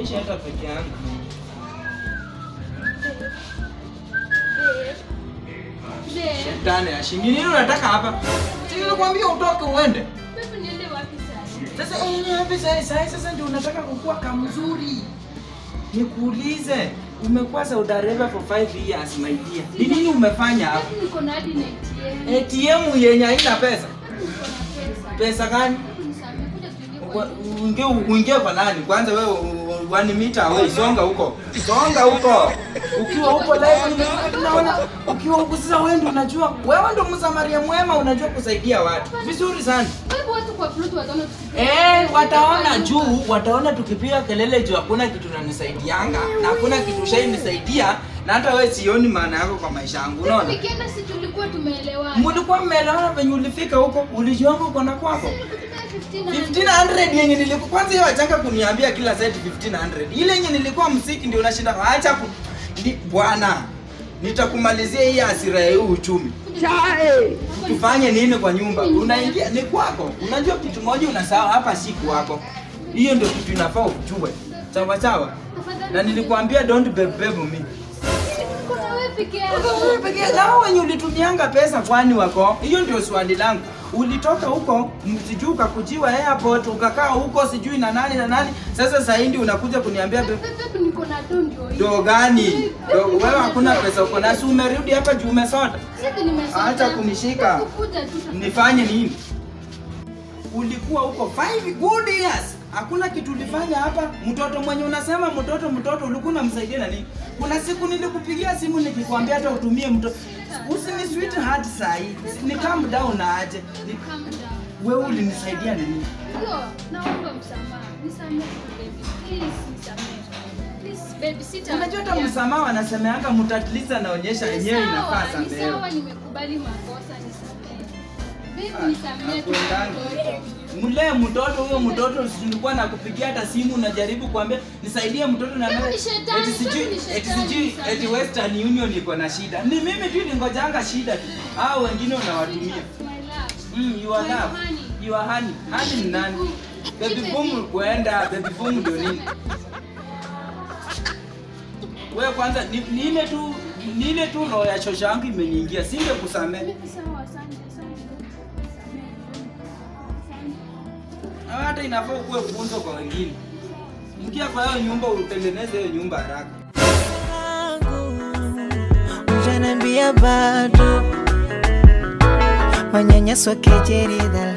naishi hata peke yangu. Babe, Shetani ashingi nini unataka hapa? Si nilikwambia utoke uende. babe, niende wapi sasa? Sasa eh, wapi sasa sasa sasa ndio unataka kukua kamzuri. Nikuulize, umekuwa Saudi Arabia for 5 years my dear. Ni nini umefanya hapa? Babe, niko na hadi na ATM. ATM yenye haina pesa. Niko na pesa. Pesa gani? Babe, nisamehe, kuja tuingie kwa Kwa- Uingie uingie kwa nani? Kwanza wewe u- u- one meter away, songa huko. Songa huko. Ukiwa huko live nimetoka tunaona ukiwa huko sasa wewe ndio unajua wewe ndio msamaria mwema unajua kusaidia watu. Vizuri sana. Babe, watu kwa Bluetooth wataona tukipiga. Eh, wataona juu, wataona tukipiga kelele juu hakuna kitu nanisaidianga na hakuna kitu ushainisaidia na hata wewe sioni maana yako kwa maisha yangu. Babe, Unaona? nikienda si tulikuwa tumeelewana. Mlikuwa mmeelewana venye ulifika huko, ulijuanga uko na kwako. Nikutaka 1500. 1500 yenye nilikuwa kwanza hiyo achanga kuniambia kila site 1500. Ile yenye nilikuwa msiki ndio unashinda acha ku ni, bwana nitakumalizia hii hasira ya hii uchumi. Tufanye nini kwa nyumba? Unaingia ni kwako. Unajua kitu moja unasahau hapa si kwako. Hiyo ndio kitu inafaa ujue. Sawa sawa. Tafadhali. Na nilikwambia don't bebe me. Niko na wewe peke yako. Sasa wewe pekee nao wenye ulitumianga pesa kwani wako? Hiyo ndio swali langu. Ulitoka huko msijui ukakujiwa airport ukakaa huko sijui na nani na nani. Sasa sasa hivi unakuja kuniambia be- Babe, babe, niko na do ndio hiyo. do gani? Do, wewe hakuna pesa uko na si umerudi hapa juu umesota. Sisi nimesoma. Acha kunishika. Kukuja tu. Nifanye nini? Ulikuwa huko 5 good years. Hakuna kitu ulifanya hapa. Mtoto mwenye unasema mtoto mtoto ulikuwa unamsaidia na nini? Kuna siku nilikupigia simu nikikwambia hata utumie mtoto. Usini sweetheart sahi. Ni calm down na aje. Ni, Calm down. wewe ulinisaidia na nini? Ndio, naomba msamaha. Nisamehe tu baby. Please nisamehe. Please baby, sita. Unajua hata msamaha wanasemeanga mtu at least anaonyesha yenyewe inafaa Ni samehewa. sawa, nimekubali makosa, nisamehe. Baby, Ah, nisamehe tu hakuendangi. mtoto. Mlee mtoto huyo mtoto nilikuwa nakupigia hata simu unajaribu kuambia nisaidie mtoto na Wewe mimi- ni shetani, eti sijui wewe ni eti shetani, sijui nisamehe. eti Western Union iko na shida. Ni mimi tu ningojanga shida tu. Hao wengine unawatumia. My love. Mm, you are My love. honey. You are honey. Honey ni nani? Baby Nipe boom mimi. kuenda, baby boom ndio nini? Wewe kwanza ni, ni ile tu ni ile tu roho ya shosha yangu imeniingia. Singekusamehe. Baby, sawa, asante, asante. Nisamehe. Asante. Na hata inafaa ukuwe funzo kwa wengine. Mkia kwa hiyo nyumba utengeneze hiyo nyumba haraka. Ujaniambia bado manyanyaso, kejeli, dharau